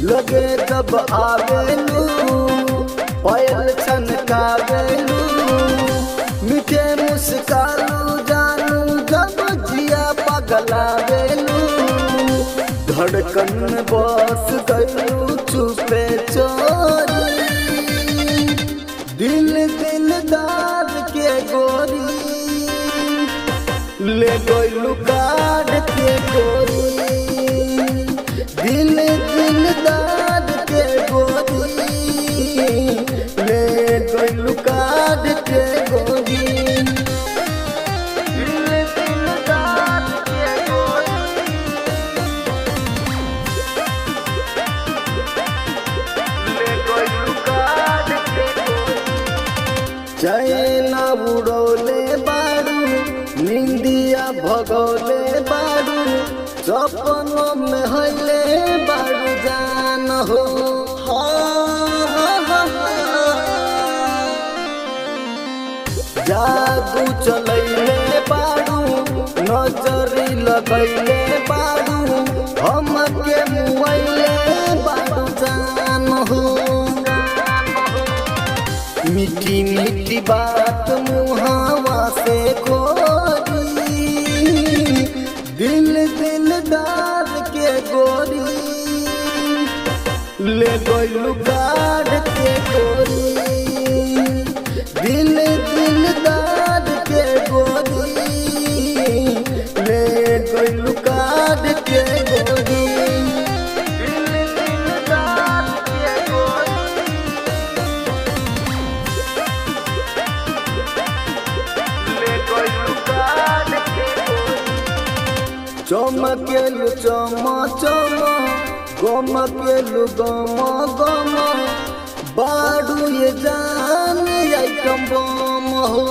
लगे जब आवेलू पायल छनकावेलू मीठे मुस्कालू जानू जब जिया पगलावेलू धड़कन में बस गयू चुपे चोरी दिल दिलदार के गोरी ले गयू काट के गोरी दिल दिलदार के गोरी ले गयू काट के गोरी दिल दिलदार के गोरी ले गयू काट के गोरी चैना उड़ौले बारू निंदिया भगौले बारू सपनों में हले बारू जान हो जादू चलैले बारू नजरी लगैले बारू हमके मुआइले बारू जान हो मीठी मीठी बात मुहावा से गोरी दिल दिलदार के गोरी ले गयू काट के गोरी दिल दिलदार के गोरी ले गयू काट के गोरी दिल दिलदार के गोरी चमकेलु चम चम गमकेलु गम गम बाडू ये जान आइटम बम हो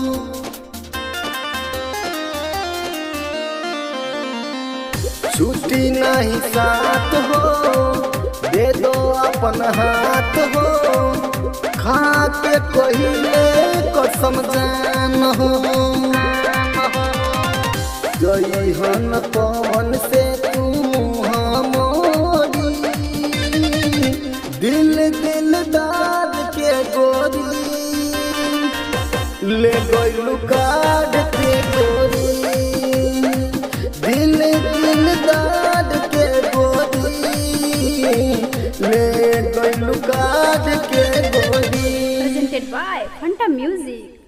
छुट्टी नहीं साथ हो दे दो अपन हाथ हो खा के कहिले कसम जान हो जइहन पवन से तू मोरी दिल दिलदार के गोरी ले गयू काट के गोरी दिल दिलदार के गोरी ले गयू काट के गोरी presented by Fanta Music.